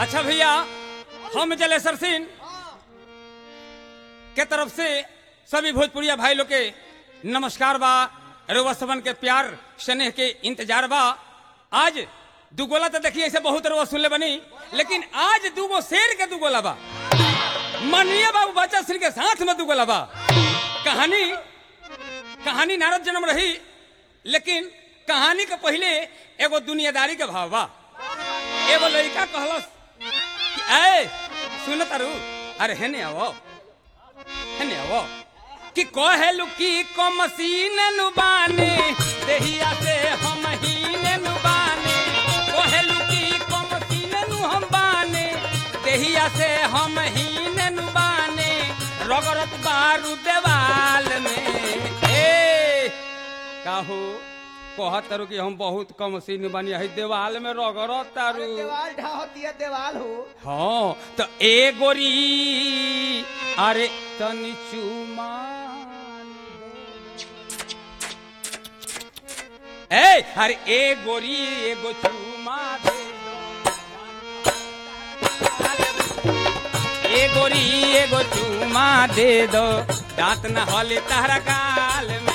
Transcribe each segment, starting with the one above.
अच्छा भैया हम जलेसर सिंह के तरफ से सभी भोजपुरिया भाई लोग के नमस्कार बा रुआ सबन के प्यार स्नेह के इंतजार बा आज दुगोला तो देखिए ऐसे बहुत रुआ सुनले बनी लेकिन आज दूगो शेर के दुगोला बा माननीय बाबू बच्चा सिंह के साथ में दुगोला बा कहानी कहानी नारद जन्म रही लेकिन कहानी के पहले एगो दुनियादारी के भाव बा एगो लड़का कहलस कि ए सुन तारू अरे हेने आवो हेने आवो कि कहेलु की को मसीन नुबाने देहिया से हम हीने नुबाने कहेलु की को मसीन नु हम बाने देहिया से हम हीने नुबाने रगरत बारू देवाल में ए काहू कहत तारू कि हम बहुत कम सीन बनी है देवाल में रगरत तारू देवाल ढाहती है देवाल हो हाँ तो ए गोरी अरे तनी चुमान दे। ए अरे ए गोरी एगो चुमा दे दो। ए गोरी एगो चुमा दे दो दांत न हले तारा गाल में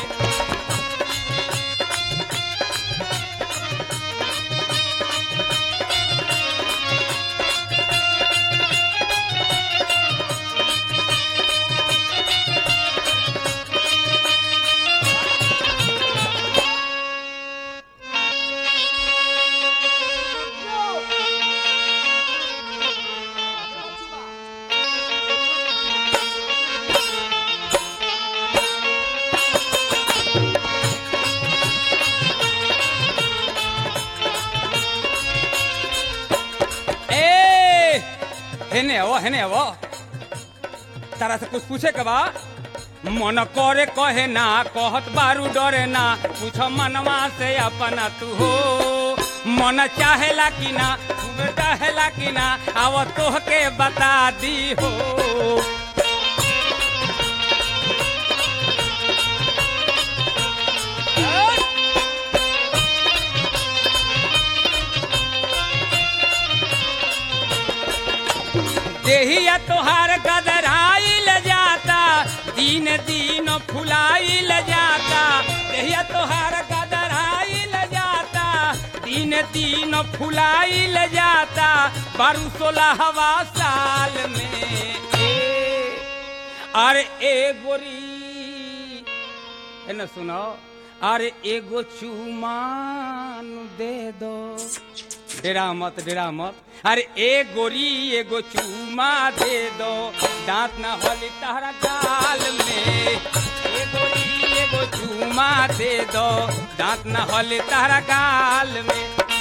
ए हेने आवो हेने आवो तारा से कुछ पूछे के बा मन करे कहे ना कहत बारू डरे ना पूछ मनवा से अपना तू हो मन चाहेला कि ना तू चाहेला कि ना आव तोह के बता दी हो देहिया तोहार गदराइल जाता दिन दिन फुलाइल जाता देहिया तोहार गदराइल जाता दिन दिन फुलाइल जाता बारू सोलहवा साल में ए, अरे ए गोरी है ना सुनो अरे एगो चुमान दे दो डेरा मत डेरा मत अरे ए गोरी एगो चूमा दे दो दांत ना होली तारा गाल में ए गोरी एगो चूमा दे दो दांत ना होली तारा गाल में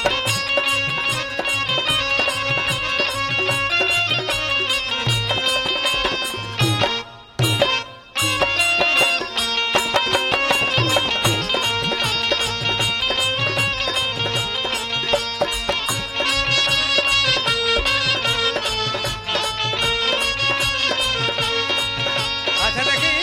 अच्छा देखी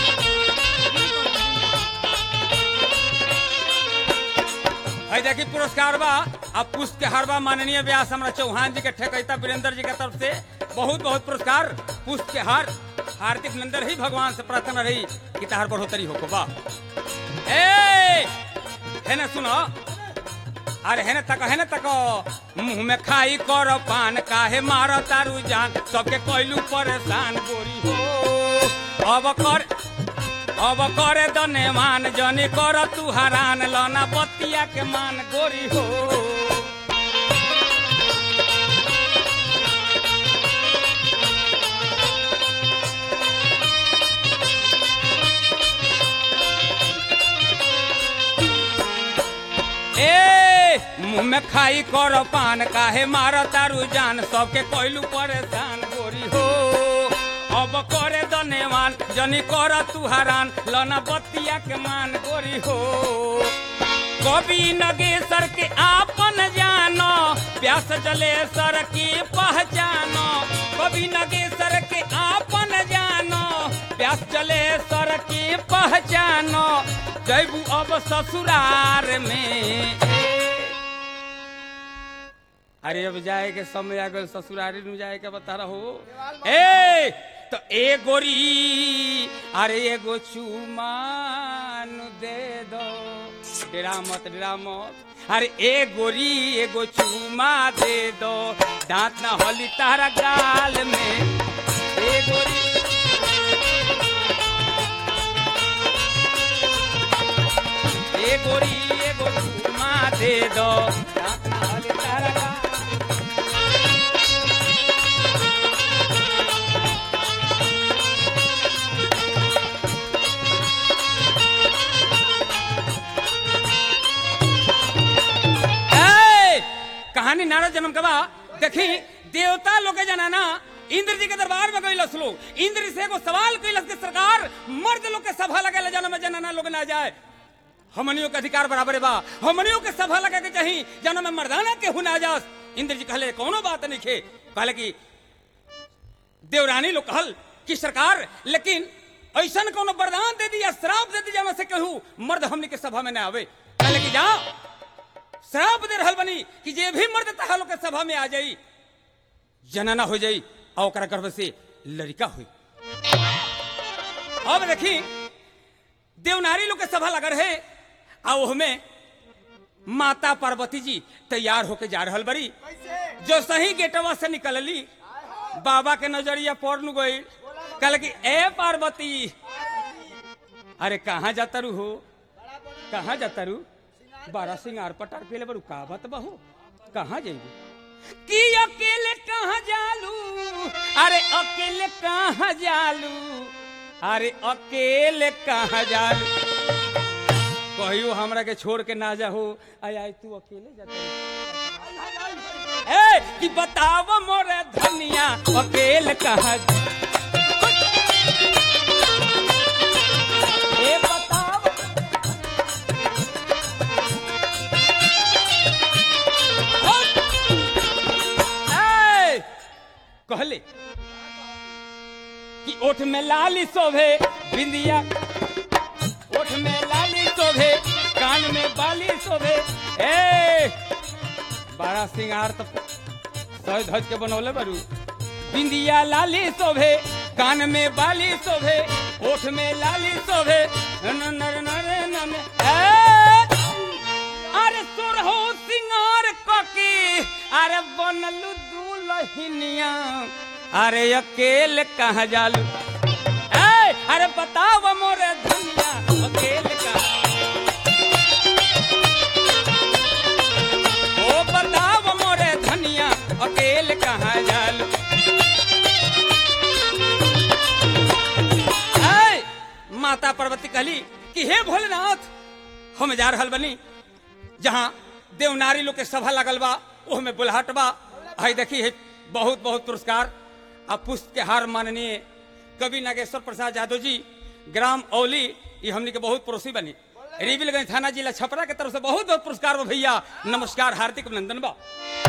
है देखी पुरस्कार बा अब पुष्प के हरबा माननीय व्यास हमरा चौहान जी के ठेकैता वीरेंद्र जी के तरफ से बहुत बहुत पुरस्कार पुष्प के हार हार्दिक नंदन ही भगवान से प्रार्थना रही कि तहार बढ़ोतरी हो बा ए है ना सुनो अरे है ना तक है ना तक मुंह में खाई कर पान काहे मार तारू जान सबके कोइलू परेशान गोरी हो अब कर अब करे दने मान जनी कर तू हरान लना बतिया के मान गोरी हो ए मुंह में खाई कर पान काहे मार तारू जान सबके कोइलू परेशान गोरी हो अब करे दनेवान जनी कर तू हरान लना बतिया के मान गोरी हो कवि नगेसर के आपन जानो प्यास जलेसर की पहचानो कवि नगेसर के आपन जानो प्यास जलेसर की पहचानो जैबू अब ससुरार में अरे अब जाए के समय आ गल ससुरारी में जाए के बता रहो ए तो ए गोरी अरे एगो चुमान दे दो डेरा मत डेरा मत अरे ए गोरी एगो चुमा दे दो दांत ना होली तारा गाल में ए गोरी ए गोरी एगो चुमा दे दो दांत ना होली तारा गाल ए, कहानी नारद जन्म कबा देखी देवता लोग के जनाना इंद्र जी के दरबार में गई लोग इंद्र से एगो सवाल कैलस के सरकार मर्द लोग के सभा लगे जन्म में जनाना लोग ना जाए हमनियों के अधिकार बराबर बा हमनियों के सभा लगे के चाही जन्म में मर्दाना के हुना जास इंद्र जी कहले कोनो बात नहीं खे कहले कि देवरानी लोग कहल कि सरकार लेकिन ऐसा कोनो वरदान दे दी या श्राप दे दी जाना से कहू मर्द हमनी के सभा में ना आवे कहले कि जा श्राप दे रहल बनी कि जे भी मर्द तहा लोग के सभा में आ जाई जनना हो जाई और ओकरा गर्भ से लड़का हुई अब देखी देवनारी लोग के सभा लगा रहे आ ओहमे माता पार्वती जी तैयार होके जा रहल बड़ी कैसे जो सही गेटवा से निकलली बाबा के नजरिया पड़ नु गई कल की ए पार्वती अरे कहाँ जाता रू हो कहाँ जाता रू बारह सिंगार पटार पेले बड़ू का बात बहू कहाँ जाइबू कि अकेले कहाँ जालू अरे अकेले कहाँ जालू अरे अकेले कहाँ जालू कहियो हमरा के छोड़ के ना जाहो आय आय तू अकेले जाता ए कि बताव मोरे धनिया अकेले कहाँ ए बताव ए, कहले कि ओठ में लाली शोभे बिंदिया ओठ में लाली शोभे कान में बाली शोभे ए बड़ा सिंगार तो सह धज के बनौले बारू बिंदिया लाली शोभे कान में बाली शोभे ओठ में लाली शोभे न न न न न न ए अरे सुरहो सिंगार ककी अरे बनलू दुलहिनिया अरे अकेले कहाँ जालू ए अरे बताओ मोरे धनिया अकेले कहाँ ओ बताओ मोरे धनिया अकेले कहाँ जालू ए, माता पार्वती कहली कि हे भोलेनाथ हम जा रहल बनी जहाँ देवनारी लोग के सभा लगल बा ओह में बुलहट बा हई देखी है बहुत बहुत पुरस्कार आ पुष्प के हार माननीय कवि नागेश्वर प्रसाद यादव जी ग्राम औली ये हमनी के बहुत पड़ोसी बनी रिबिलगंज थाना जिला छपरा के तरफ से बहुत बहुत पुरस्कार बा भैया नमस्कार हार्दिक अभिनंदन बा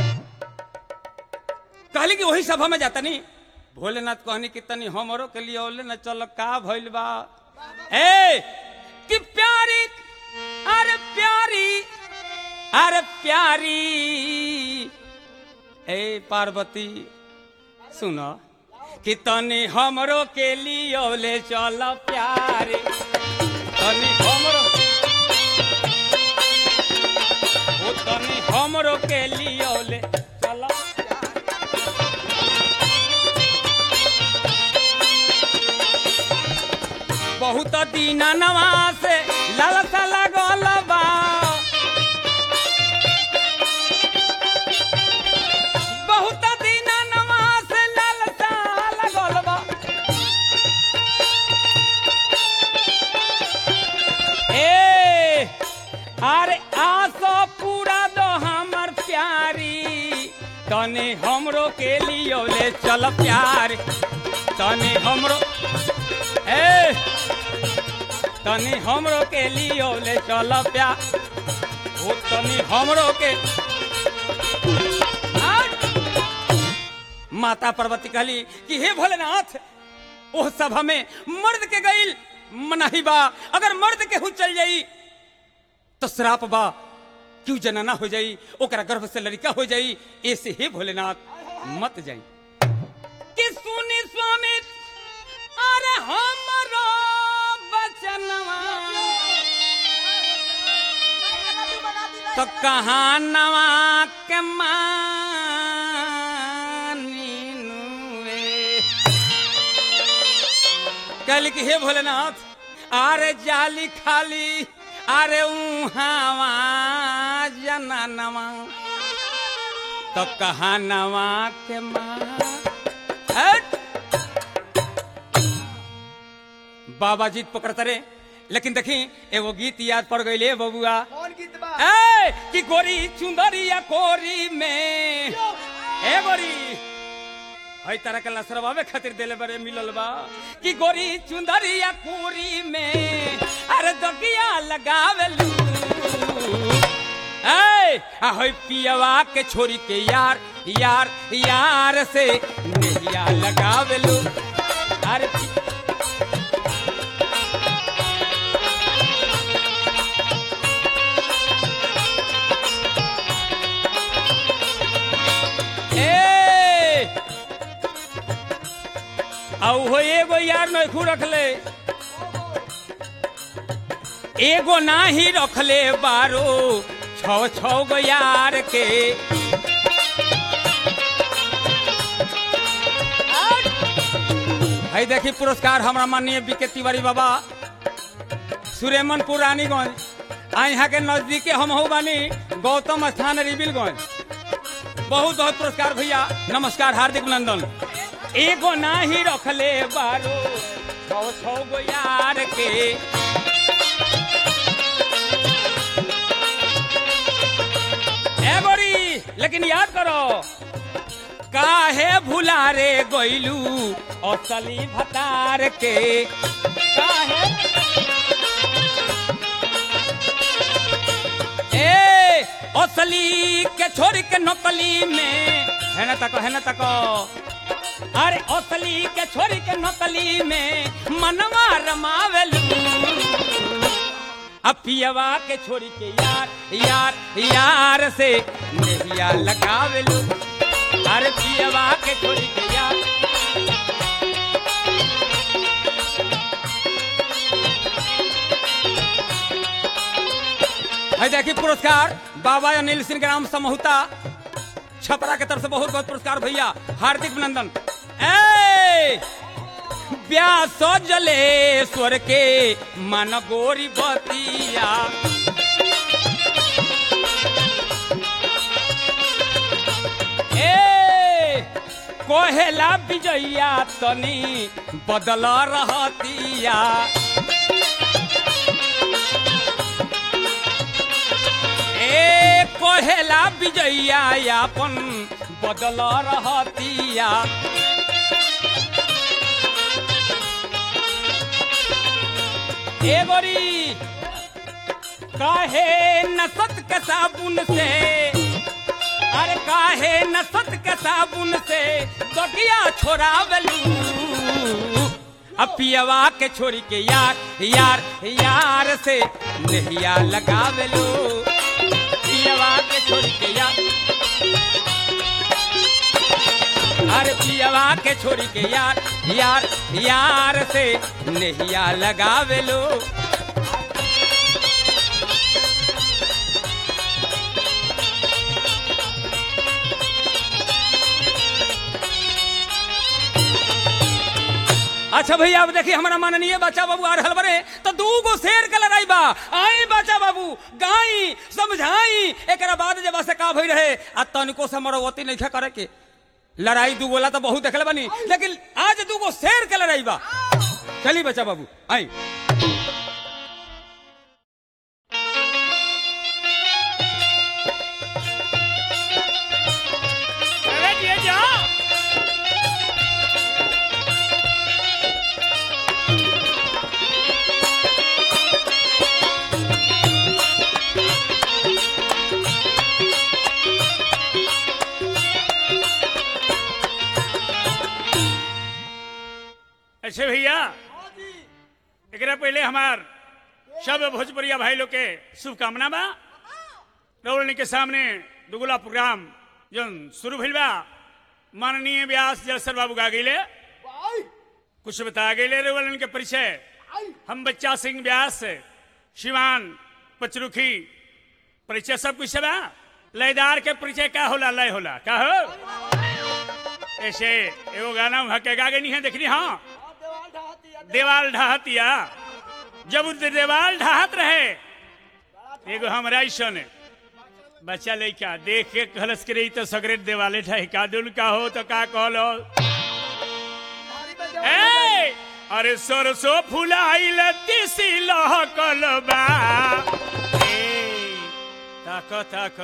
कहली कि वही सभा में जाता नहीं भोलेनाथ कहनी कि तनी हमरो के लिए ओले न चल का भइल बा ए कि प्यारी अरे प्यारी अरे प्यारी ए पार्वती सुनो कि तनी हमरो के लिए ओले चल प्यारे तनी हमरो ओ तनी हमरो के लिए ओले चल बहुत दिन नवास लालसा लागल बा बहुत दिन नवास लालसा लागल बा ए अरे आसो पूरा दो हमर प्यारी तने हमरो के लिए ले चल प्यार तने हमरो ए तनी हमरो के लिए ले चल प्या ओ तनी हमरो के आठ। माता पार्वती कहली कि हे भोलेनाथ ओह सभा में मर्द के गईल मनाही बा अगर मर्द के हु चल जाई तो श्राप बा क्यों जनाना हो जाई ओकरा गर्भ से लड़का हो जाई ऐसे हे भोलेनाथ मत जाई कि सुनी स्वामी अरे हमरो बचनवा तो कहाँ नवा के मानी कहली कि हे भोलेनाथ अरे जाली खाली अरे उहावा जननवा तो कहा नवा के माँ हट! बाबा जीत पकड़ते रे लेकिन देखी एगो गीत याद पड़ गई बबुआ कौन गीत बा ए कि गोरी चुंदरिया कोरी में ए गोरी हई तरह के लसरवावे खातिर देले बरे मिलल बा कि गोरी चुंदरिया कोरी में अरे दगिया लगावेलू ए आ हई पियवा के छोरी के यार यार यार से नहिया लगावेलू अरे पि- ए औ हो एगो यार नखू रखले एगो नाही रखले बारो छौ छौ गो यार के है देखी पुरस्कार हमरा माननीय बी के तिवारी बाबा सुरेमनपुर रानीगंज आ यहाँ के नजदीके हम हो बानी गौतम स्थान रिबिलगंज बहुत बहुत पुरस्कार भैया नमस्कार हार्दिक अभिनंदन एगो नाही रखले बारो छौ छौ गो यार के ए गोरी लेकिन याद करो काहे भुला रे गइलू असली भतार के काहे ए असली के छोड़ के नकली में है ना तको है ना तको अरे असली के छोड़ के नकली में मनवा रमावेलू अब पियवा के छोड़ी के यार यार यार से नहिया लगावेलू अरे पियवा के छोड़ी के यार है देखी पुरस्कार बाबा अनिल सिंह ग्राम समूहता छपरा के तरफ से बहुत बहुत पुरस्कार भैया हार्दिक अभिनंदन ए व्यास जलेश्वर के मन गोरी बतिया ए कोहेला विजया तनी बदल रहतिया ए कोहेला विजया यापन बदल रहतिया ए गोरी काहे नसत के साबुन से अरे काहे नसत के साबुन से दगिया छोड़ावलू अब पियवा के छोड़ी के यार यार यार से नहिया लगावेलू पियवा के छोड़ी के यार अरे पियवा के छोड़ी के यार यार यार से नहिया लगावेलो अच्छा भैया अब देखिए हमारा माननीय बच्चा बाबू आ रहल बने तो दू गो शेर के लड़ाई बा आई बच्चा बाबू गाई समझाई एकरा बाद जब से का भई रहे आ तनिको से मरवती नहीं करे के लड़ाई दू गोला तो बहुत देखले बनी लेकिन आज दू गो शेर के लड़ाई बा चली बच्चा बाबू आई अरे ये जा अच्छा भैया एकरा पहले हमार सब भोजपुरिया भाई लोग के शुभकामना बा रौलनी के सामने दुगुला प्रोग्राम जो शुरू भइल बा माननीय व्यास जलसर बाबू गा गईले कुछ बता गईले रौलन के परिचय हम बच्चा सिंह व्यास शिवान पचरुखी परिचय सब कुछ बा लयदार के परिचय का होला लय होला का हो ऐसे एगो गाना वहाँ के गा गई है देखनी हाँ देवाल ढाहतिया जब उ देवाल ढाहत रहे एगो हमरा ऐसन बच्चा लइका देख के कहलस के रही तो सगरे देवाले ढहिका दुल का हो तो का कहलो ए अरे सरसो फुलाइल तिसी लहकल बा ए ताक ताक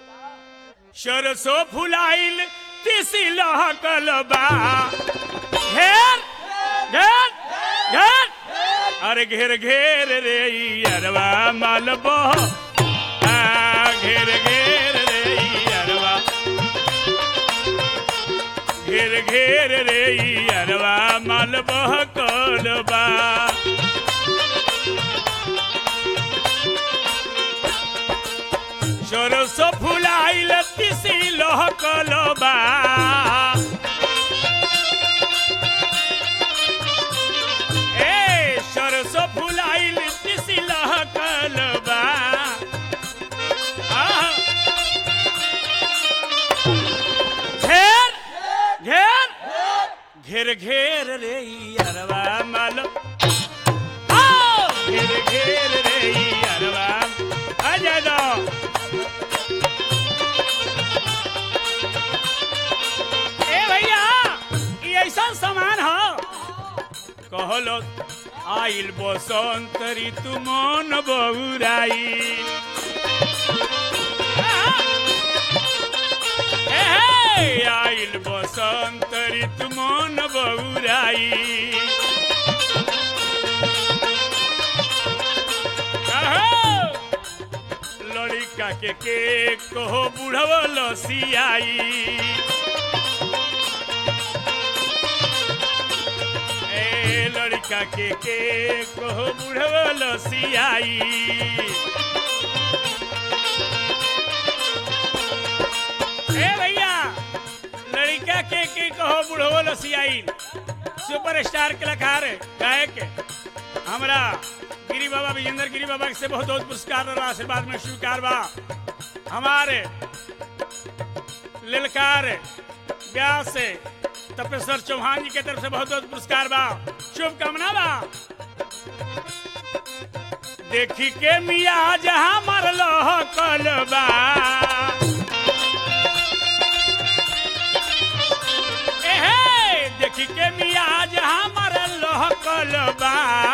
सरसो फुलाइल तिसी लहकल बा घेर घेर घेर अरे घेर घेर रे अरवा मालबो आ घेर घेर रे अरवा घेर घेर रे अरवा मालबो कोलबा सरसो फुलाइल तिसी लहकलबा ए सरसो फुलाइल तिसी लहकलबा आह! घेर घेर घेर घेर रे अरवा मालो आओ! घेर घेर रे अरवा आ जा दो ए भैया ई ऐसा सामान हो कहलो आइल बसंत ऋतु मन बहुराई ए हे, आइल बसंत ऋतु मन बहुराई कहो, लड़का के के कहो बुढ़व लसियाई ए लड़का के के कहो बुढ़व लसियाई ए भैया लड़का के के कहो बुढ़व लसियाई सुपरस्टार कलाकार गायक हमरा गिरी बाबा विजेंद्र गिरी बाबा से बहुत बहुत पुरस्कार और आशीर्वाद में स्वीकार बा हमारे ललकार व्यास तपेश्वर चौहान जी के तरफ से बहुत बहुत पुरस्कार बा शुभकामना बा देखी के मिया जहाँ मरल कलबा एहे देखी के मिया जहाँ मरल कलबा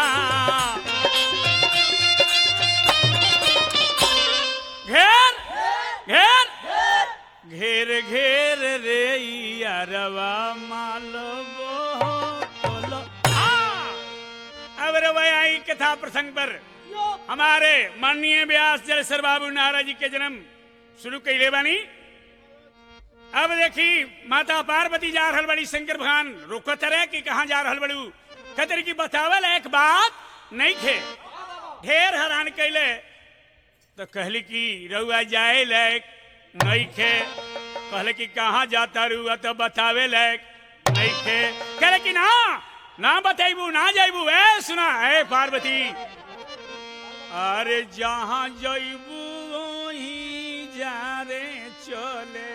घेर घेर घेर घेर रे यारवा मालबो बोलो आ! अब रे आई कथा प्रसंग पर हमारे माननीय व्यास जलसर बाबू नारा जी के जन्म शुरू कैले बानी अब देखी माता पार्वती जा रहल बड़ी शंकर भगवान रोकत रहे कि कहाँ जा रहल बड़ू खतर की बतावल एक बात नहीं थे ढेर हैरान कैले तो कहली कि रउआ जाए लायक नहीं खे कहले कि कहाँ जाता रुआ तो बतावे लायक नहीं खे कहले कि ना ना बताइबू ना जाइबू ए सुना ए पार्वती अरे जहाँ जाइबू वहीं जा रे चले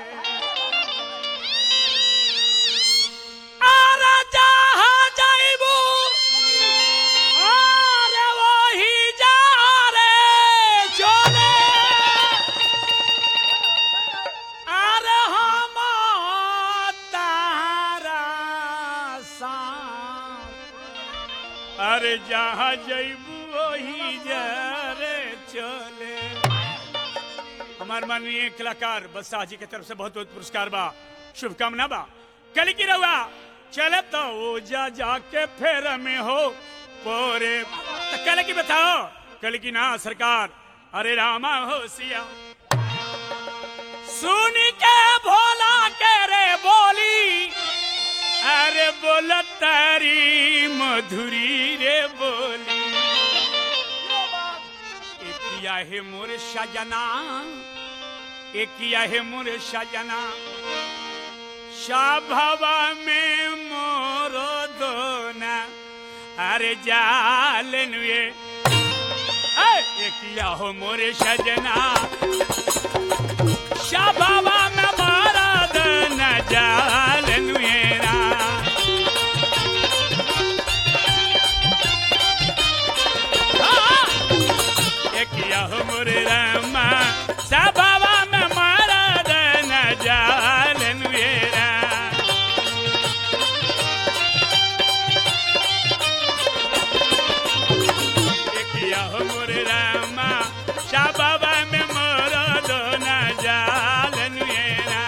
अरे जहाँ जाइबू अरे वहीं जा रे चले अरे हम तारा साथ अरे जहाँ जैबू वही जरे चले हमार माननीय कलाकार बसा जी के तरफ से बहुत बहुत पुरस्कार बा शुभकामना बा कल की रहुआ चले तो वो जा जाके फेर में हो पोरे तो कल की बताओ कल की ना सरकार अरे रामा हो सिया सुन के भोला के रे बोली अरे बोल तारी मधुरी रे बोली ए पिया हे मोर सजना एकिया है मोरे सजना सभवा में मोर दोना अरे जालन वे ऐ, एकिया हो मोरे सजना सभवा में मोर दोना जालन वेरा एकिया हो मोरे रामा सभावा में मारा दन जालन वेरा एकिया हो मोरे रामा सभावा में मारा दन जालन वेरा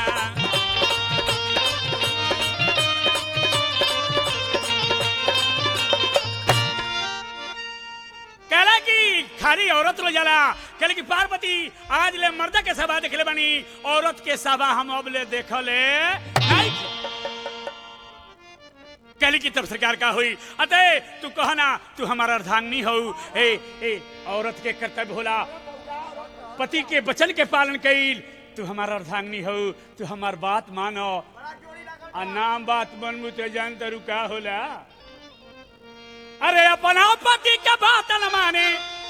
कहला कि खाली औरत लो जाला कहले कि पार्वती आज ले मर्द के सभा देखले बनी औरत के सभा हम अब ले देखले नहीं कहली कि तब सरकार का हुई अते तू कहना तू हमारा अर्धांगनी हो ए ए औरत के कर्तव्य होला पति के वचन के पालन कईल तू हमारा अर्धांगनी हो तू हमार बात मानो आ नाम बात मनमु तो जान तरू का होला अरे अपना पति के बात न माने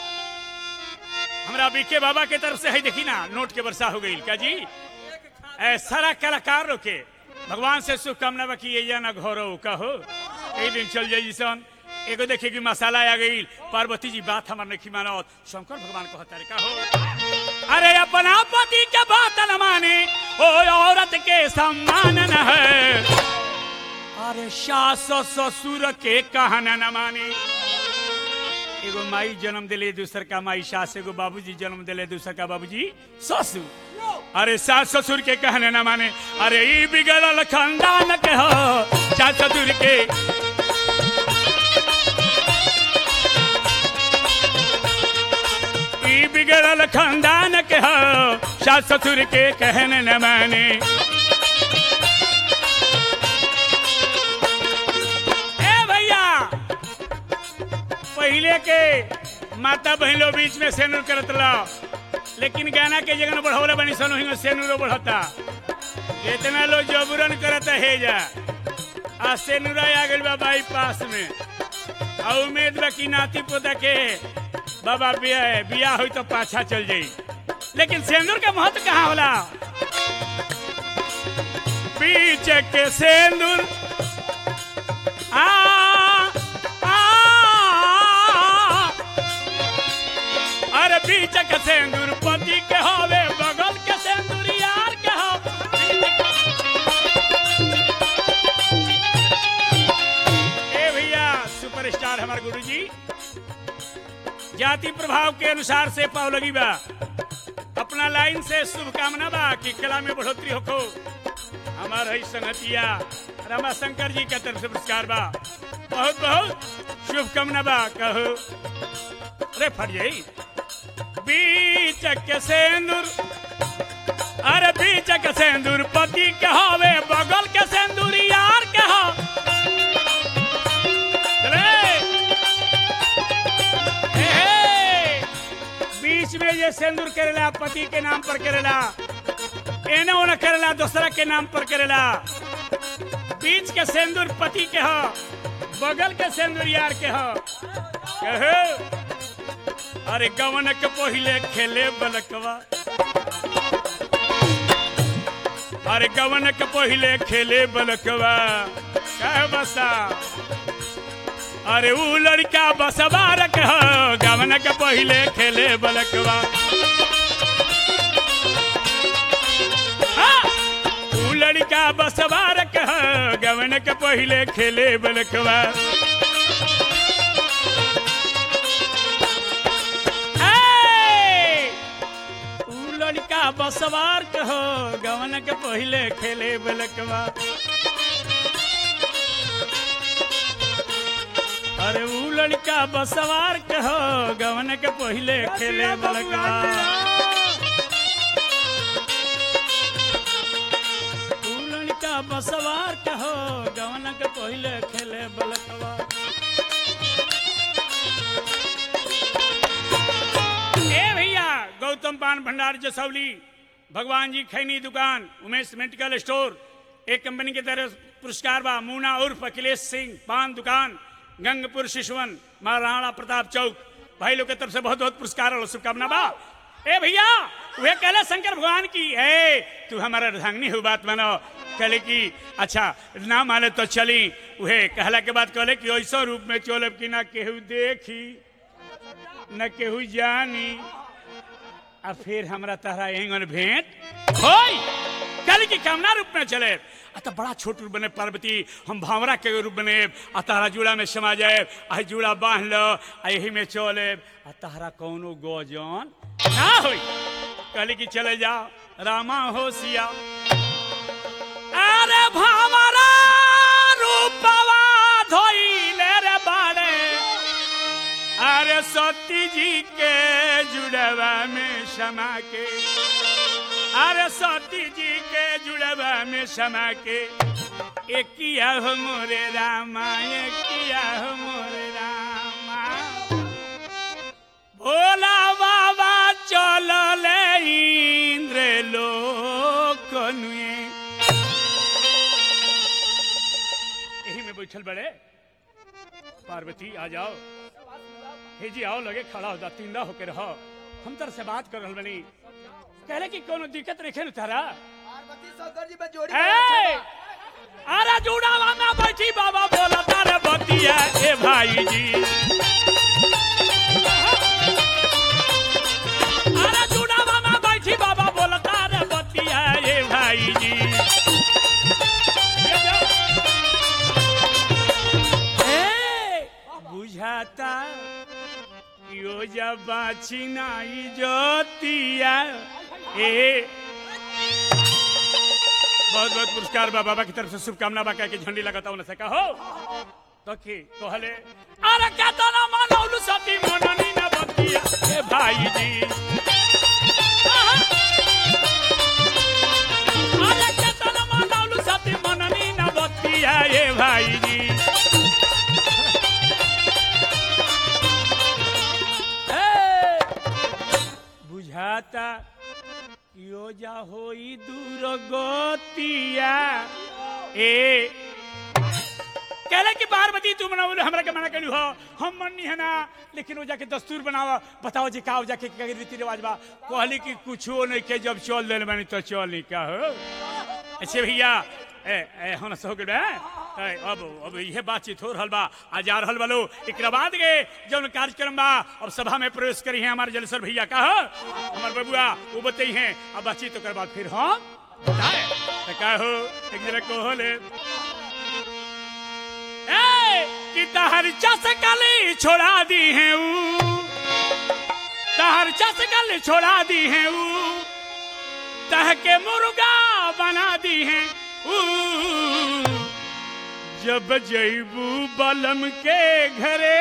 हमरा बीके बाबा के तरफ से है देखी ना नोट के वर्षा हो गई क्या जी ए सारा कलाकार लोग के भगवान से शुभकामना बा कि ये ना घोरो कहो एक दिन चल जाई सन एगो देखे कि मसाला आ गई पार्वती जी बात हमार नहीं मानो शंकर भगवान को हतारे कहो अरे अपना पति के बात न माने ओ औरत के सम्मान न है अरे सास ससुर के कहना न माने एगो माई जन्म दिले दूसर का माई सास एगो बाबूजी जन्म दिले दूसर का बाबूजी ससुर अरे सास ससुर के कहने न माने अरे ई बिगड़ल खानदान के हो सास ससुर के ई बिगड़ल खानदान के हो सास ससुर के कहने न माने ए भैया पहले के माता बहनों बीच में सेनुर करत ला लेकिन गाना के जगह बढ़ौले बनी सन वही सेनुरो बढ़ता इतना लोग जबरन करता है जा आ सेनुरा आ गइल बा बाईपास में आ उम्मीद बा कि नाती पोता के बाबा बिया बिया होई तो पाछा चल जाई लेकिन सेंदूर का महत्व कहाँ होला बीच के सेंदूर आ आ अरे बीच के सेंदूर पति के होवे बगल के सेंदूर यार के हो ए भैया सुपरस्टार हमारे गुरुजी जाति प्रभाव के अनुसार से पाव लगी बा अपना लाइन से शुभकामना बा कि कला में बढ़ोतरी होखो हमार है संगतिया रमा शंकर जी के तरफ से पुरस्कार बा बहुत बहुत शुभकामना बा कहो अरे फट जाई बीच के सेंदूर अरे बीच के सेंदूर पति के होवे बगल के सेंदूर यार के हो चले हे, हे। बीच में ये सेंदूर करेला पति के नाम पर करेला एने ओने करेला दूसरा के नाम पर करेला बीच के सेंदूर पति के हो बगल के सेंदूर यार के हो कहो अरे गवन के पहिले खेले बलकवा अरे गवन के पहिले खेले बलकवा कह बसा अरे ऊ लड़का बसवा रख गवन के पहिले खेले बलकवा हाँ! ऊ लड़का बसवा रख गवन के पहिले खेले बलकवा ए! ऊ लड़का बसवार कहो गवन के पहिले खेले बलकवा अरे ऊ लड़का बसवार कहो गवन के पहिले खेले बलकवा ऊ लड़का बसवार कहो गवन के पहिले खेले बलकवा ए भैया गौतम पान भंडार जसौली भगवान जी खैनी दुकान उमेश मेडिकल स्टोर एक कंपनी के तरफ पुरस्कार बा मूना उर्फ अखिलेश सिंह पान दुकान गंगपुर शिशवन महाराणा प्रताप चौक भाई लोग के तरफ से बहुत बहुत पुरस्कार और शुभकामना बा ए भैया वे कहले शंकर भगवान की ए तू हमारा अर्धांगिनी हो बात मानो कहले कि अच्छा ना माने तो चली उहे कहला के बाद कहले कि ऐसा रूप में चलब कि ना केहू देखी न केहू जानी आ फिर हमरा तहरा एंगन भेंट होई कल की कामना रूप में चले आ तो बड़ा छोट रूप बने पार्वती हम भावरा के रूप बने आ तारा जुड़ा में समा जाए आ जुड़ा बांध लो आ यही में चले आ तारा कौनो गोजन ना होई कहली कि चले जाओ रामा होशिया अरे भावरा रूपवा धोइले रे बाड़े अरे सती जी के जुड़वा में समा के अरे सती जी के जुड़वा में समा के एकिया हो मोरे रामा एकिया हो मोरे रामा भोला बाबा चल इंद्र लोक यही में बैठल बड़े पार्वती आ जाओ हे जी आओ लगे खड़ा हो जा तिंदा होके रहो हम तर से बात कर रहल बनी कहले कि कोनो दिक्कत रखे न तारा पार्वती शंकर जी में जोड़ी ए अरे जुड़ावा में बैठी बाबा बोला तारे बतिया ए भाई जी अरे जुड़ावा में बैठी बाबा बोला तारे बतिया ए भाई जी ए, बुझाता यो जब बाची नाई जोतिया ए बहुत बहुत पुरस्कार बा बाबा की तरफ से शुभकामना बा कह के झंडी लगाता हूं से कहो तो की कहले अरे कहता ना मानौलु सती मननी ना बतिया ए भाई जी अरे कहता ना मानौलु सती मननी ना बतिया ए भाई जी ए, बुझाता यो जा होई दूर गोतिया ए कहले कि पार्वती तू बनाओ हमरा के मना करी हो हम मन्नी है ना लेकिन वो जाके दस्तूर बनावा बताओ जी का हो जाके का रीति रिवाज बा कहली कि कुछो नहीं के जब चल दिल बनी तो चल नहीं का हो अच्छे भैया ए ए हम सो गए ए, अब अब यह बातचीत हो रहल बा आ जा रहल बालो एकरा बाद के जौन कार्यक्रम बा अब सभा में प्रवेश करी है हमारे जलसर भैया का हो हमार बबुआ वो बतई हैं अब बातचीत ओकर बाद फिर हम बताए तो का हो एक जरा को होले ए कि तहर चस कली छोड़ा दी है ऊ तहर चस कली छोड़ा दी है ऊ तह के मुर्गा बना दी है ऊ जब जैबू बलम के घरे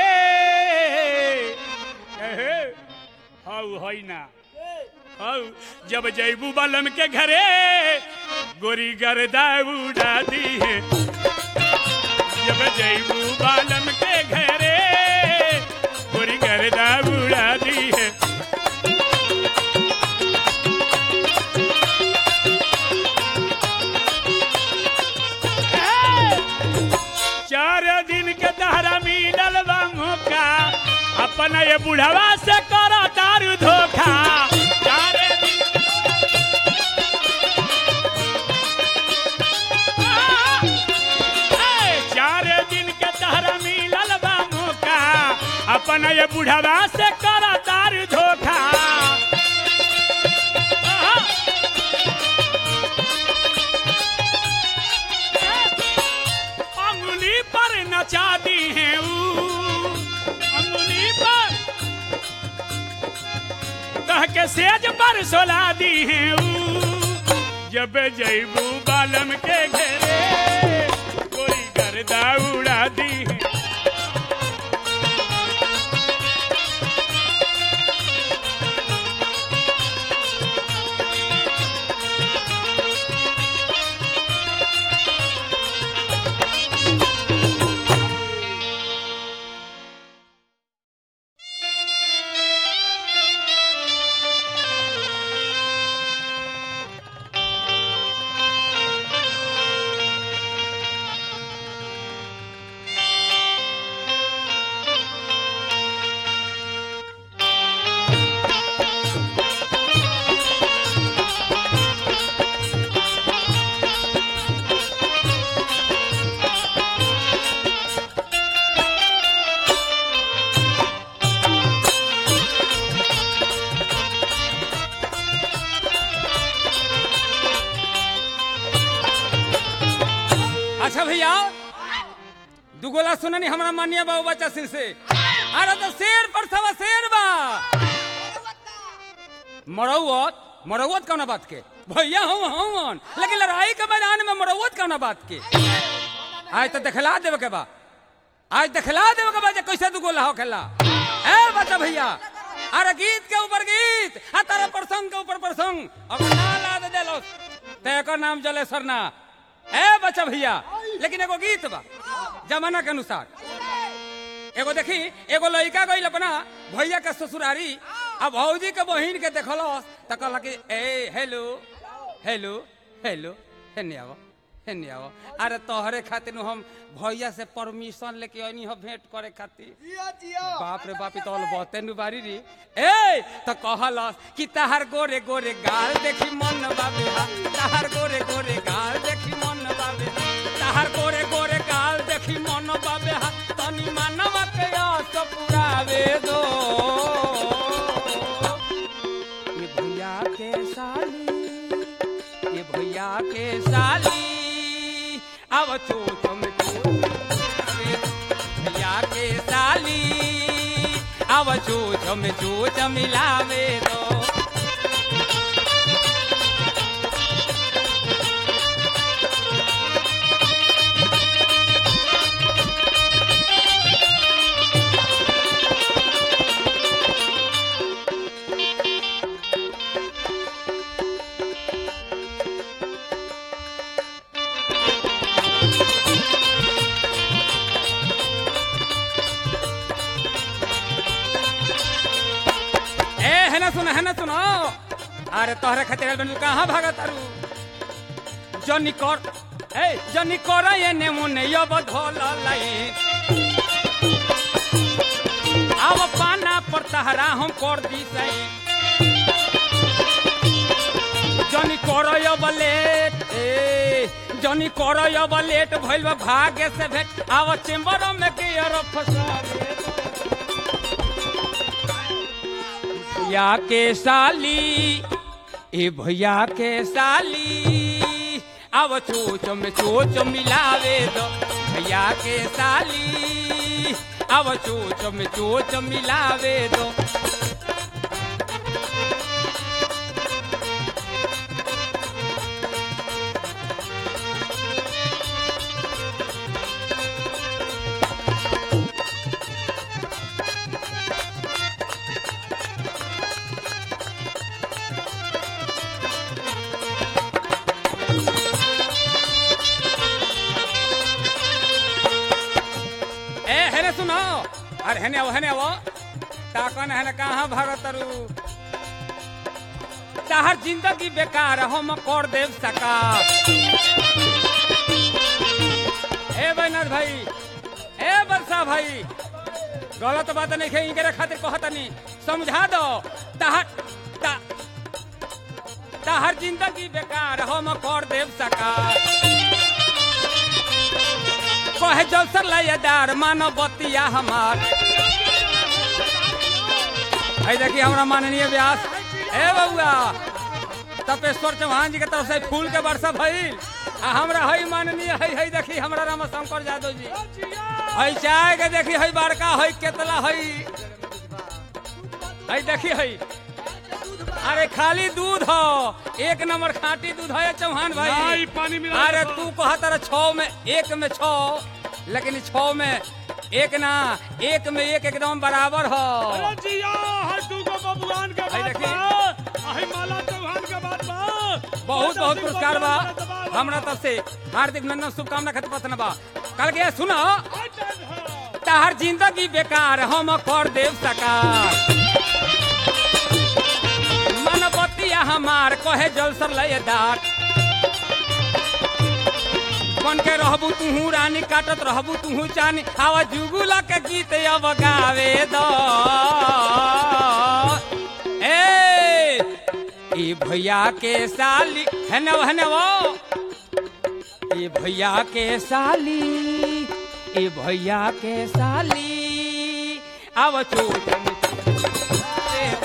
एहे, हाउ होई ना हाउ जब जैबू बलम के घरे गोरी गर्दा उड़ा दी है जब जैबू बालम के घरे गोरी गर्दा उड़ा दी है चार दिन के दहरा मिलल बा मौका अपन ये बुढ़वा से करो दारू धोखा चार दिन ए, चार दिन के तहरा मिलल बा मौका अपन ये बुढ़वा से करो दारू धोखा आहा। अंगुली पर नचा दी है ऊ अंगुली पर कह के सेज पर सोला दी है ऊ जब जैबू बालम के घेरे कोई गर्दा उड़ा दी है अच्छा भैया दुगोला सुननी हमरा मानिए बाबू बच्चा सिंह से अरे तो शेर पर सवा शेर बा मरौवत मरौवत कौना बात के भैया हूँ हूँ लेकिन लड़ाई के मैदान में मरौवत कौना बात के आज तो दिखला देवे के बा आज दिखला देवे के बा जे कैसे दुगोला हो खेला ए बच्चा भैया अरे गीत के ऊपर गीत आ तारा प्रसंग के ऊपर प्रसंग अगर ना लाद देलो ते एकर नाम जले सरना ए बच्चा भैया लेकिन एगो गीत बा जमाना के अनुसार एगो देखी एगो लड़का गई अपना भैया के ससुरारी आ भौजी के बहिन के देखलस त कहला कि ए हेलो हेलो हेलो हेने आवो हेने आवो अरे तोहरे खातिर नु हम भैया से परमिशन लेके आनी हो भेंट करे खातिर जिया जिया बाप रे बाप तोल बहुते नु बारी रे ए त कहलस कि तहार गोरे गोरे गाल देखी मन बाबे हा तहार गोरे गोरे गाल देखी मन बाबे तहार गोरे गोरे गाल देखी मन बाबे हा तनी मानव के आस पुरावे दो ये भैया के साली ये भैया के साली अब चोच में चोच भैया के साली अब चोच में चोच मिलावे दो ए है ना सुनो है ना सुनो अरे तोहरे खातिर बनू कहाँ भागा तारू जनी कर ए जनी कर ये ने मुने यो बधोल लाई आव पाना पर तहरा हम कर दी सही जनी कर यो बलेट ए जनी कर यो बलेट भइल बा भाग्य से भेट आव चेंबर में गियर फसा दे भैया के साली ए भैया के साली अब चोच में चोच मिलावे दो भैया के साली अब चोच में चोच मिलावे दो ए हेने सुनो अरे हेने आओ हेने आओ ताकन हेने कहाँ भागत रू ताहर जिंदगी बेकार हम कर देव सका ए बैनाथ भाई ए बरसा भाई गलत बात नहीं है इनके खातिर कहता नहीं समझा दो ताहर ता, ताहर जिंदगी बेकार हम कर देव सका कहे जलसर लयदार मानव बतिया हमार है देखिए हमारा माननीय व्यास ए बउआ तपेश्वर चौहान जी के तरफ से फूल के वर्षा भइल आ हमरा है माननीय है है देखी हमरा राम शंकर यादव जी है चाय के देखी है बड़का है केतला है है देखी है अरे खाली दूध हो एक नंबर खाटी दूध है चौहान भाई नहीं, पानी मिला अरे दो। तू कहा तारा छौ में एक में छौ लेकिन छौ में एक ना एक में एक एकदम बराबर हो अरे जिया हर तू को बबुआन के भाई बात देखी। बा अहि माला चौहान के बात बा बहुत बहुत पुरस्कार बा हमरा तरफ से हार्दिक नंदन शुभकामना खातिर पतना बा कल के सुनो ताहर जिंदगी बेकार हम कर देव सकार मन बतिया हमार कहे जलसर लयदार बन के रहबू तुहू रानी काटत रहबू तुहू चानी आवा जुगुला के गीत अब गावे दो ए ई भैया के साली है न है न वो ए भैया के साली ए भैया के साली अब चोटन दे दो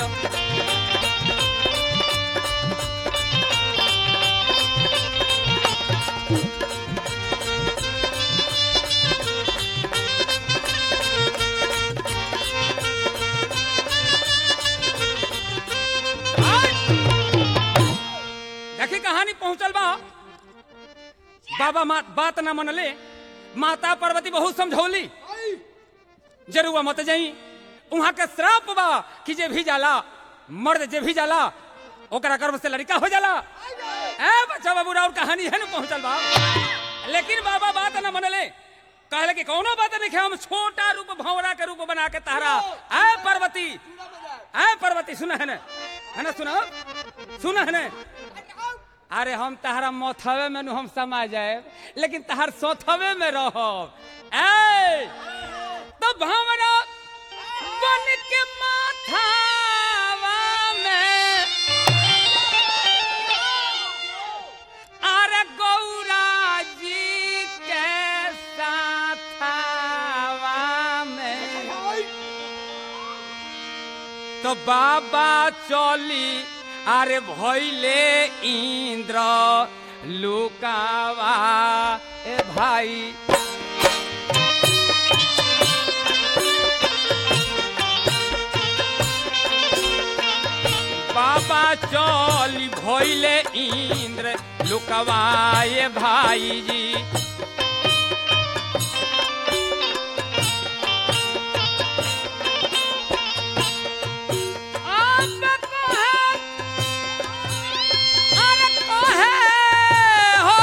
देखी कहानी पहुंचल बा बाबा मा, बात ना मनले माता पार्वती बहुत समझौली जरूर मत जाई वहां के श्राप बा कि जे भी जाला मर्द जे भी जाला ओकरा गर्भ से लड़का हो जाला ए बच्चा बाबू राउर कहानी है ना पहुंचल बा लेकिन बाबा बात ना मनले कहले कि कौनो बात नहीं हम छोटा रूप भंवरा के रूप बना के तहरा ए पार्वती ए पार्वती सुना है ना है ना सुना सुना है ना अरे हम तहरा मोथवे में नु हम समा जाए लेकिन तहर सोथवे में रहो ए तो भंवरा बन के माथावा में अरे गौरा जी के साथवा में तो बाबा चली अरे भैले इंद्र लुकावा ए भाई बाबा चली भैले इंद्र लुकवाए भाई जी अब कहे, अरे कहे हो,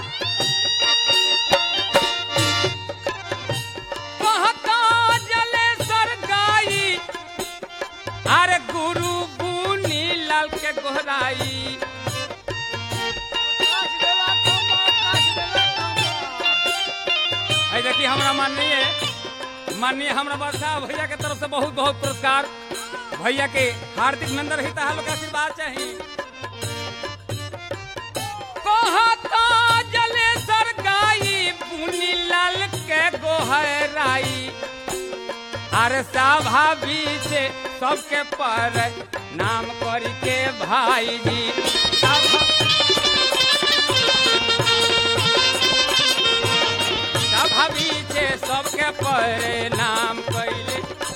कहता जलेश्वर गाई अरे गुरु बुनी लाल के गोहराई है देखिए हमरा माननीय माननीय हमरा वर्षा भैया के तरफ से बहुत बहुत पुरस्कार भैया के हार्दिक नंदन हिता लोग के आशीर्वाद चाहिए कहता जलेश्वर गाई बुनी लाल के गोहराई अरे सभा से सबके पर नाम करी के भाई जी सभा सभा से सबके पर नाम कैले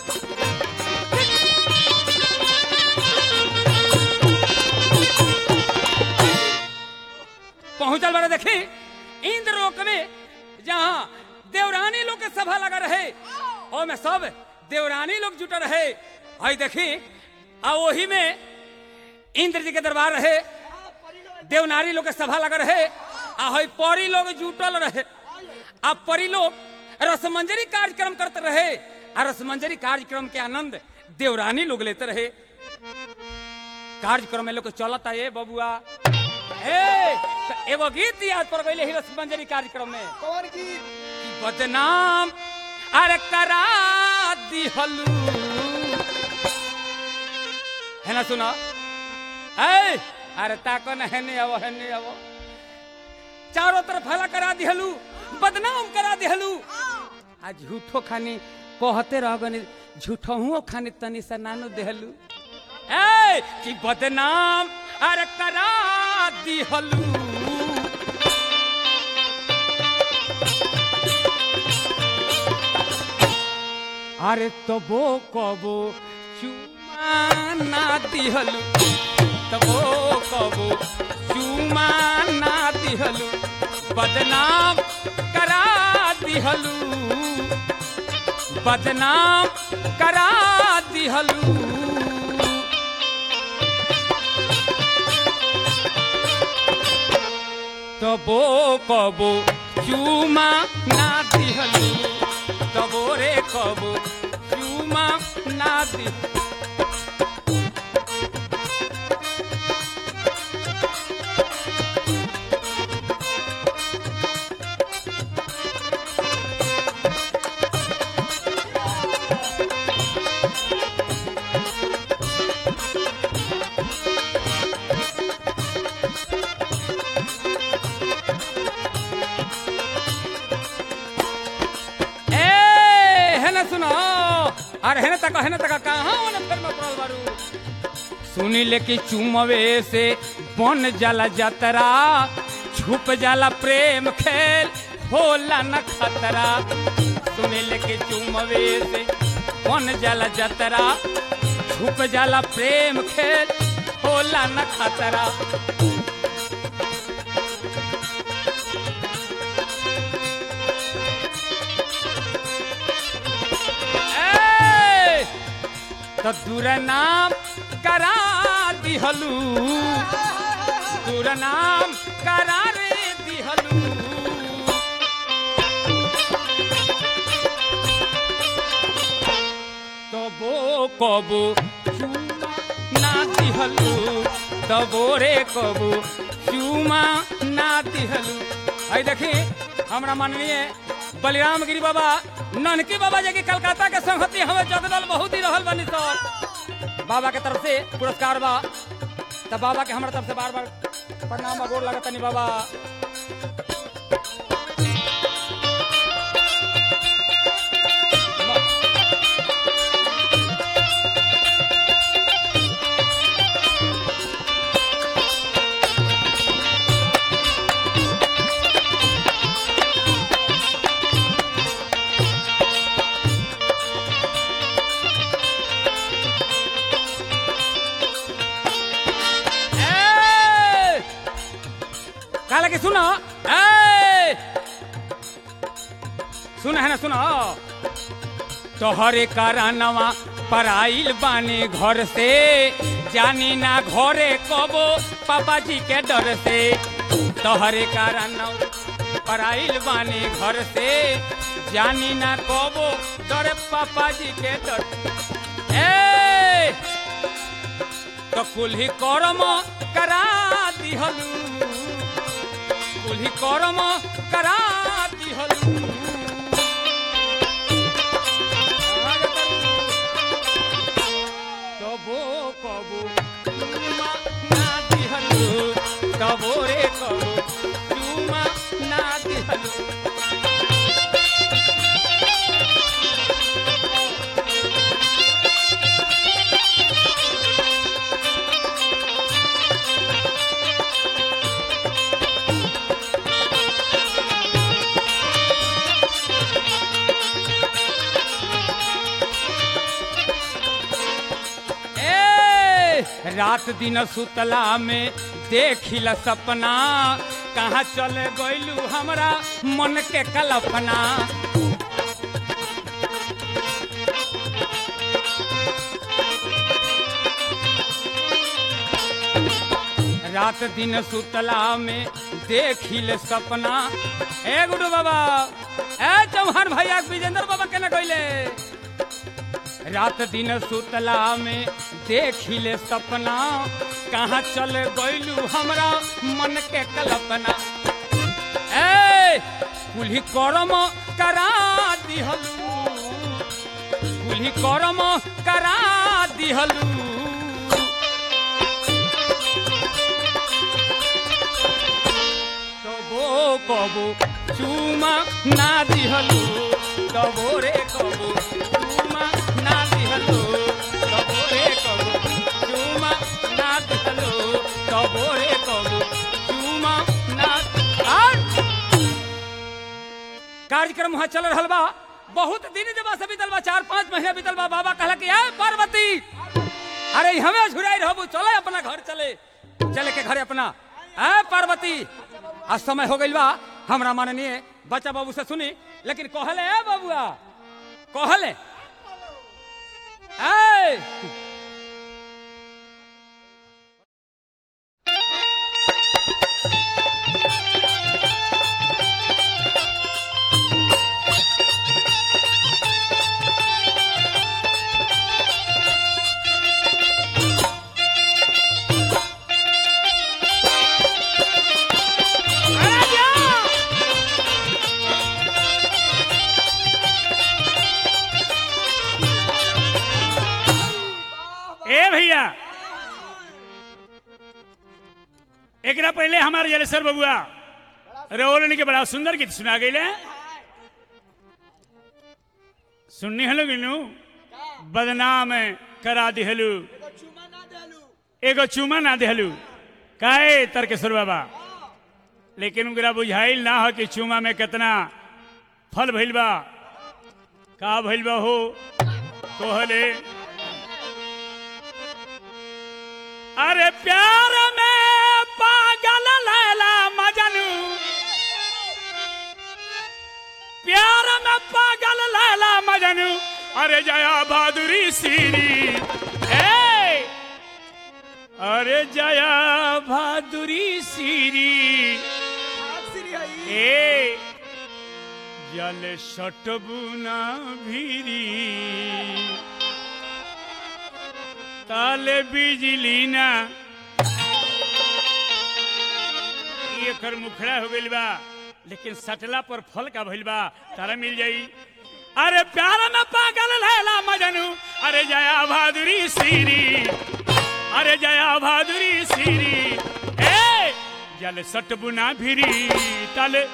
पहुंचल बड़ा देखी इंद्र लोक में जहाँ देवरानी लोग के सभा लगा रहे और में सब देवरानी लोग जुटा रहे हई देखी आ वही में इंद्र जी के दरबार रहे देवनारी लोग के सभा लगा रहे आ हई परी लोग जुटल रहे आ परी लोग रसमंजरी कार्यक्रम करते रहे आ रसमंजरी कार्यक्रम के आनंद देवरानी लोग लेते रहे कार्यक्रम में लोग चलता ये बबुआ ए तो एगो गीत याद पड़ गई रसमंजरी कार्यक्रम में कौन की कि बदनाम अरे करा दिहलू है ना सुना ए अरे ताको न है नहीं आवो है नहीं आवो चारों तरफ हला करा दिहलू बदनाम करा दिहलू आ झूठो खानी कहते रह गनी झूठो हुओ खानी तनी सा नानो देहलू ए कि बदनाम अरे करा दिहलू अरे तबो कबो चुमा ना दिहलु तबो कबो चुमा ना दिहलु बदनाम करा दिहलु बदनाम करा दिहलु तबो कबो चुमा ना दिहलु तबो रे कबो चुमा ना दि ए है ना सुनो अरे है ना तक है ना तक कहाँ वाला फिर में पड़ल बारू सुनी ले कि चुमवे से बन जाला जतरा छुप जाला प्रेम खेल होला न खतरा सुनी ले कि चुमवे से बन जाला जतरा छुप जाला प्रेम खेल होला न खतरा तो दूर नाम करा दिहलू दूर नाम करा रे दिहलू तबो कबो चूमा ना दिहलू तबो रे कबो चूमा ना दिहलू आई देखी हमरा माननीय बलिराम गिरी बाबा ननकी बाबा जे कि कलकत्ता के संगति हमें जगदल बहुत ही रहल बनी सर बाबा के तरफ से पुरस्कार बा तब बाबा के हमरा तरफ से बार बार प्रणाम बा गोर लगत तनी बाबा ए! काला के सुनो ए! सुन है ना सुनो तोहरे कारणवा पराइल बानी घर से जानी ना घरे कबो पापा जी के डर से तोहरे कारण पराइल बानी घर से जानी ना कबो डर पापा जी के डर ए तो कुल्ही करम करा दिहलू कुल्ही करम करा दिहलू तबो कबो चूमा ना दिहलू तबो रे कबो चूमा ना दिहलू ए रात दिन सुतला में देखिल सपना कहाँ चले गइलू हमरा मन के कल्पना रात दिन सुतला में देखिल सपना ए गुडू बाबा ए चौहान भैया विजेंद्र बाबा केना कइले रात दिन सुतला में देखिले सपना कहाँ चल गइलू हमरा मन के कल्पना ए कुल्ही करम करा दिहलू कुल्ही करम करा दिहलू तबो कबो चूमा ना दिहलू तबो रे कबो चूमा ना दिहलू तबो रे कबो चूमा ना दिहलू तबो रे कबो चूमा ना आर! कार्यक्रम वहाँ चल रहल बा बहुत दिन जब से बीतल बा चार पाँच महीने बीतल बा बाबा कहला कि "ए, पार्वती अरे हमें झुराई रहबू चले अपना घर चले चले के घरे अपना ए पार्वती आज समय हो गइल बा हमरा माननीय बच्चा बाबू से सुनी लेकिन कहले ए बाबुआ कहले ए ए भैया एकरा पहले हमारे जलेसर बबुआ रोलनी के बड़ा सुंदर गीत सुना गई सुननी हलो गिनू बदनाम करा दिहलू एगो चुमा ना देलू एगो चुमा ना दिहलू काहे तर्केश्वर बाबा लेकिन उनकरा बुझाइल ना हो कि चुमा में कितना फल भइल बा का भइल बा हो कहले अरे प्यार में पागल लैला मजनू प्यार में पागल लैला मजनू अरे जया बहादुरी सीरी जया भादुरी सीरी भाग श्री हई ए जल सटबुना भीरी ताले बिजली ना ई एकर मुखड़ा हो गइल बा लेकिन सटला पर फल का भइल बा तारा मिल जाई अरे प्यार में पागल लैला मजनू अरे जया भादुरी सीरी अरे जया भादुरी सीरी ए जल सटबुना भिरी तले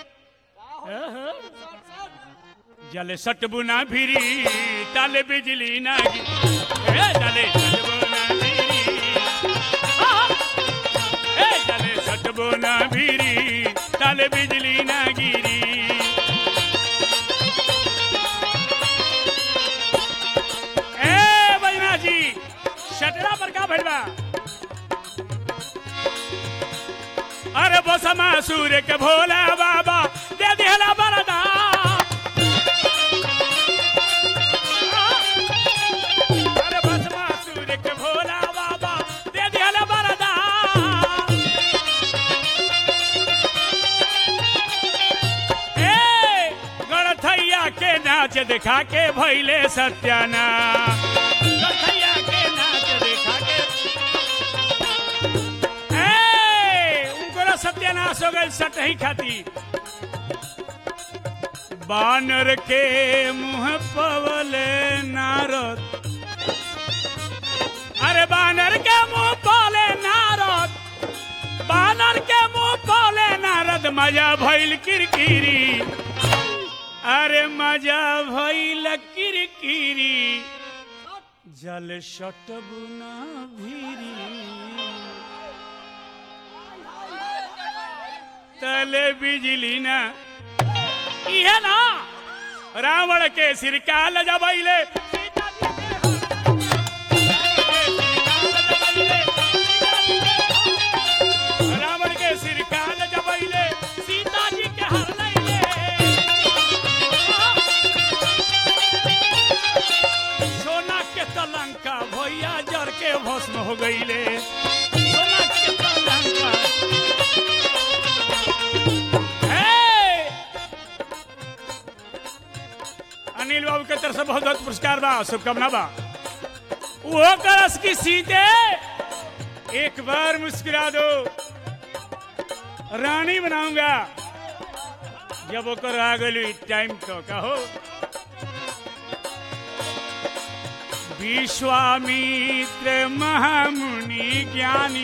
जल सटबुना भिरी तले बिजली ना गी- ए जले सटबुना भिरी आहा। ए जले सटबुना भिरी तले बिजली ना गिरी ए बजना जी शटरा पर का भइल बा अरे बसमा सूर्य के भोला बाबा दे दिहला बरदा अरे बसमा सूर्य के भोला बाबा दे दिहला बरदा ए गणथैया के नाच दिखा के भैले सत्याना गणथैया के नाच दिखा के ए, उनको सत्यानाश हो गई सटही खाती बानर के मुंह पवले नारद अरे बानर के मुंह पवले नारद बानर के मुंह पवले नारद मजा भइल किरकिरी अरे मजा भइल किरकिरी जल सटबुना भीरी तले बिजली ना इहे ना रावण के सिर काल जबैले रावण के सिर काल जबैले सीता जी के हर लैले सोना के तलंका भैया जर के भस्म हो गईले सोना के तलंका हे! अनिल बाबू के तरफ से बहुत बहुत पुरस्कार बा शुभकामना बा वो करस की सीते एक बार मुस्कुरा दो रानी बनाऊंगा जब ओकर आ गई टाइम तो कहो विश्वामित्र महामुनि ज्ञानी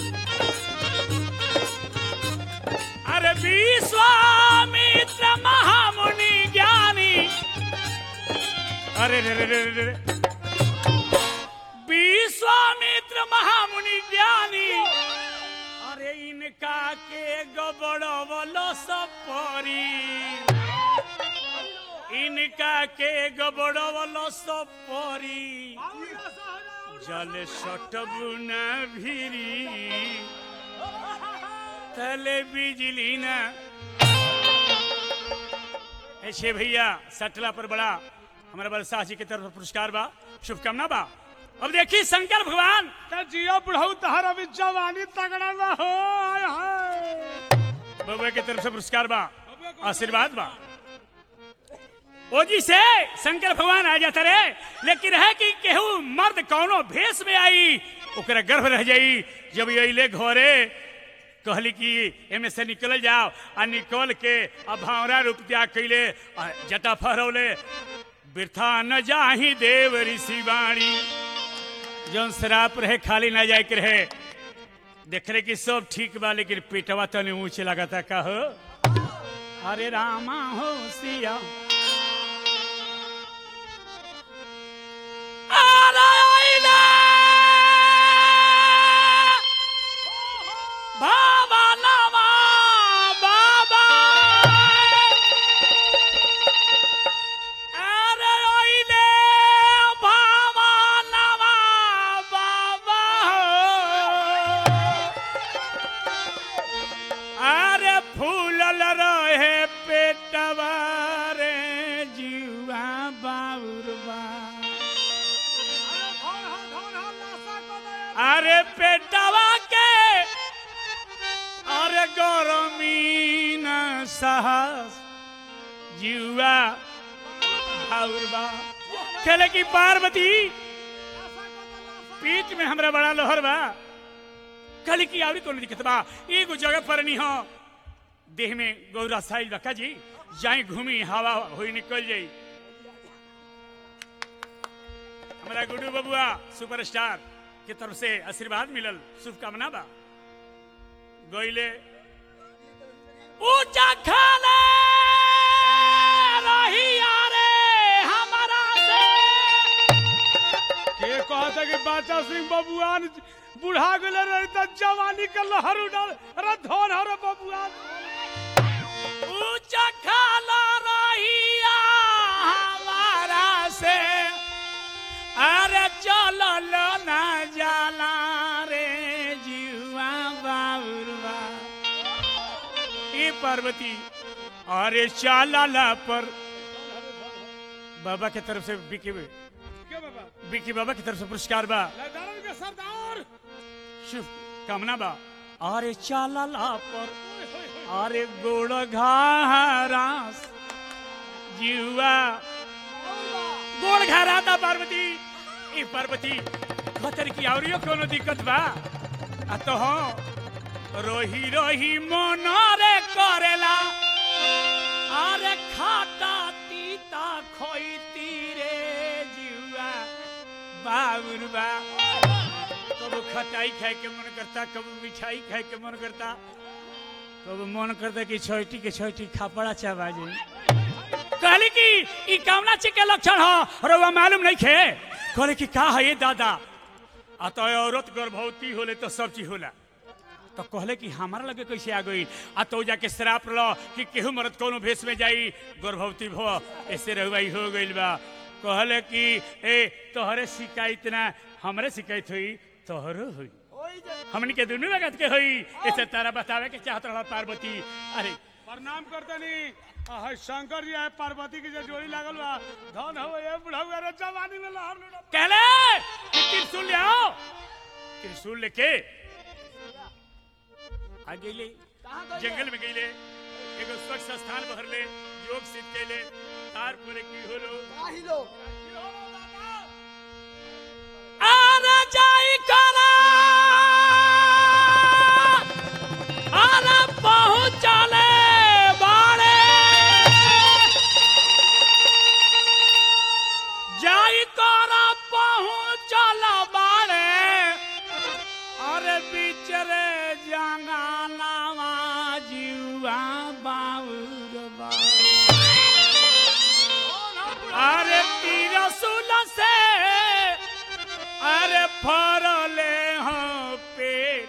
अरे विश्वामित्र महामुनि ज्ञानी अरे रे रे रे रे रे। विश्वामित्र महामुनि ज्ञानी अरे इनका के गबड़वलो सपरी इनका के गबड़वलो सपरी जल सटबुना भिरी तले बिजली ना ऐसे भैया सटला पर बड़ा हमारे बलसाह जी की तरफ से पुरस्कार बा शुभकामना बा अब देखिए शंकर भगवान त जियो बुढ़ऊ तहर अभी जवानी तगड़ा बा हो आय हाय बबुआ की तरफ से पुरस्कार बा आशीर्वाद बा ओ जी से शंकर भगवान आ जाता रे लेकिन है कि केहू मर्द कौनो भेष में आई ओकरा गर्भ रह जाई जब ये अइले घरे कहली कि एमे से निकल जाओ आ निकल के आ भावरा रूप त्याग कैले आ जटा फहरौले वृथा न जाही देव ऋषि वाणी जौन शराब रहे खाली ना जाए के रहे देख रहे कि सब ठीक बा लेकिन पेटवा तने ऊंचे लगाता का हो अरे रामा हो सिया अरे आइले! बाबा नामा बाबा अरे आइले बाबा नामा बाबा अरे फूलल रहे पेटवा रे जीवा बाउरबा अरे धन हा धन हा लाशा को दे अरे पेटवा गरमी न साहस जीवा और बा खेले की पार्वती पीठ में हमरा बड़ा लोहर बा कल की आवरी कोनो दिक्कत बा एगो जगह पर नहीं हो देह में गौरा साइल बा का जी जाई घूमी हवा होई निकल जाई हमारा गुड्डू बबुआ सुपरस्टार के तरफ से आशीर्वाद मिलल शुभकामना बा गईले ऊंचा खाले रही यारे हमारा से के कहता कि बाचा सिंह बबुआन बुढ़ा गेले रही त जवानी के लहर उड़ल अरे धन हर बबुआन ऊंचा खाला रहिया हमारा से अरे चलल ना जाला रे जीवा बाबुरवा ए पार्वती अरे चलला पर बाबा के तरफ से बिकी के बाबा बिकी बाबा की तरफ से पुरस्कार बा लदारन के सरदार शुभ कामना बा अरे चलला पर अरे गोड़ घारास जीवा गोड़ घाराता पार्वती ए पार्वती खतर की आवरियो कोनो दिक्कत बा आ तो हो रोही रोही मन रे करेला अरे खाता तीता खोईती रे जीवा बाबुर बा कबो खटाई खाए के मन करता कबो मिठाई खाए के मन करता कबो मन करता कि छोटी के छोटी खापड़ा चाबा जाई कहली कि ई कामना ची के लक्षण हो रउआ मालूम नहीं खे कहले कि का है ये दादा आ तो औरत गर्भवती होले तो सब चीज होला तो कहले कि हमारा लगे कैसे आ गई आ तो जाके श्राप लो कि केहू मरद कोनो भेष में जाई गर्भवती भो ऐसे रहुआई हो गइल बा कहले कि ए तोहरे शिकायत ना हमरे शिकायत हुई तोहरो हुई हमनी के दुनू वगत के हुई ऐसे तारा बतावे के चाहत रहा पार्वती अरे प्रणाम करतनी आ है शंकर जी है पार्वती की जो जोड़ी लागल बा धन हो ये बुढ़ा रे जवानी में लहर उड़ल कहले कि त्रिशूल ले आओ त्रिशूल लेके आ गईले जंगल में गईले एगो स्वच्छ स्थान बहरले योग सिद्ध कैले तार पूरे की होलो आरा जाई करा आरा पहुंचले बाड़े जाई करा पहुंचल बाड़े अरे बिचरे जंगालावा जीवा बाउरबा अरे तिरसुल से अरे फरले हो पेट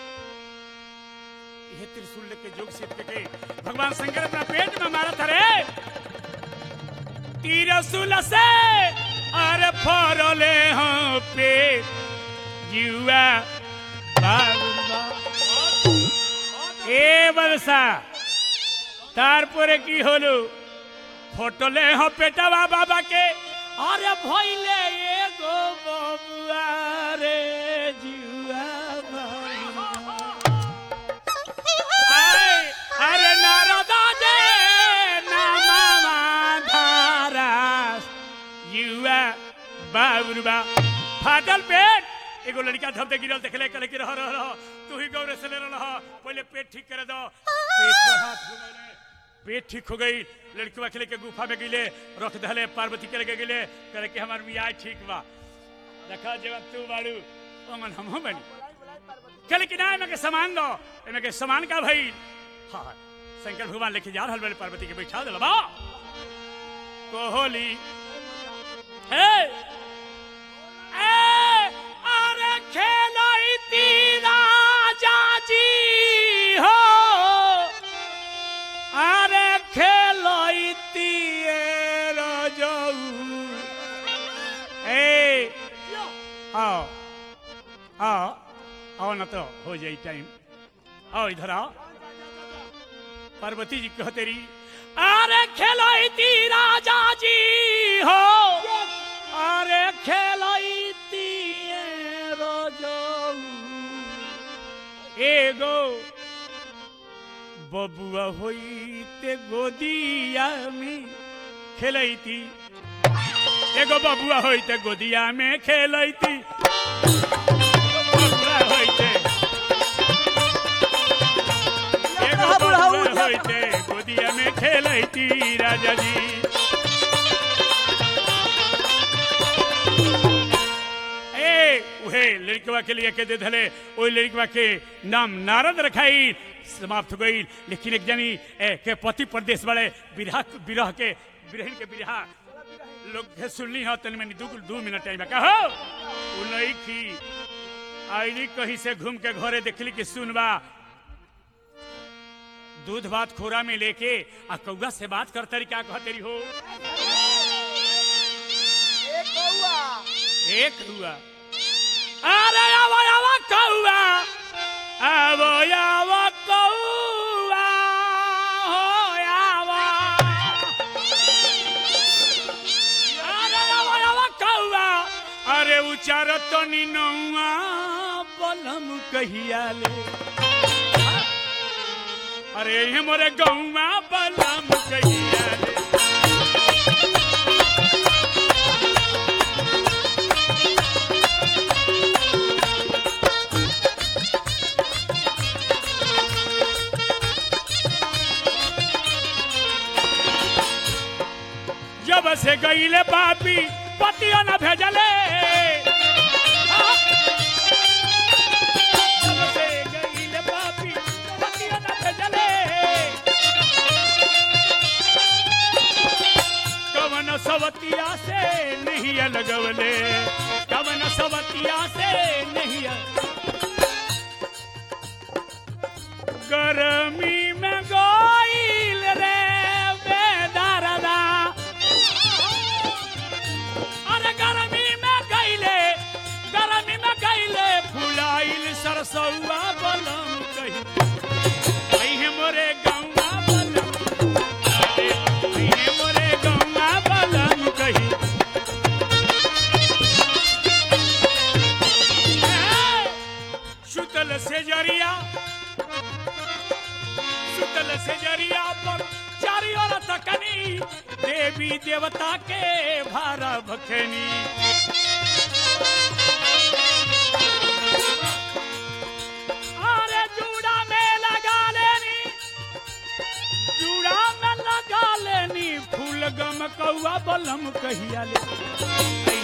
यह त्रिशूल लेके जोग सिद्ध के भगवान शंकर अपना पेट में मारा था रे तिरसुल से अरे फरले हो पेट जुआ बाबुलबा এ বলসা তারপরে কি হলো ফটলে হ পেটাবা বাবাকে আরে ভইলে এ গো ববুয়া রে জিউয়া বাবুয়া। আরে আরে নারদা যে নামা ধারাস युवा बाबुरुबा फाटल पेट एगो लड़का धमते गिरल देखले कले कि रह रह रह तू ही गौरे से ले रह पहले पेट ठीक करे दो पेट पर हाथ घुमैले पेट ठीक हो गई लड़किया खेले के गुफा में गिले रख दहले पार्वती करे के गिले करे कि हमार मियाँ ठीक बा देखा जब तू बाड़ू ओमन हम हम बनी कहले कि ना एमे के सामान दो एमे के सामान का भई हाँ शंकर भगवान लेके जा रहल बड़े पार्वती के बैठा दिला बा कोहली हे ए अरे खेलैती राजा जी हो अरे खेलैती रजऊ ए आओ आओ आओ ना तो हो जाई टाइम आओ इधर आओ पार्वती जी कहते रही अरे खेलैती राजा जी हो अरे खेलैती रोजो एगो बबुआ होई ते गोदिया में खेलैती एगो बबुआ होई ते गोदिया में खेलैती बबुआ होई ते एगो बुढ़ा, बुढ़ा, बबुआ उठा। होई ते गोदिया में खेलैती राजा जी ए उहे लड़कवा के लिए के दे धले ओई लड़कवा के नाम नारद रखाई समाप्त हो गई लेकिन एक जनी ए, के पति प्रदेश वाले विरह विरह के बिरहन के विरह लोग के सुनली हो तनी मैंने दू दू मिनट टाइम कहो उ नहीं की आईली कहीं से घूम के घरे देखली कि सुनबा दूध भात खोरा में लेके आ कौआ से बात कर तरीका कह तेरी हो एक कौआ एक हुआ अरे आवा आवा कौआ आवो आवा कौआ हो आवा अरे आवा आवा कौआ अरे उचार तनी नौआ बलम कहिया ले अरे ये मोरे गौआ बलम कहिया ले जब से गईले बापी पतिया न भेजले जब से गईले बापी पतिया न भेजले कवन सवतिया से नहीं लगवले कवन सवतिया से नहीं गर्मी में गोइल रे बेदरदा अरे गर्मी में गईले गर्मी में गईले फुलाइल सरसौआ बलम कही अइहे मोरे गौआ बलम अरे अइहे मोरे गौआ बलम कही ए, सुतल से जरिया सुतल से जरिया पर चारी ओर तकनी देवी देवता के भारा भखनी अरे जूड़ा में लगा लेनी जूड़ा में लगा लेनी फूल गम कौआ बलम कहिया ले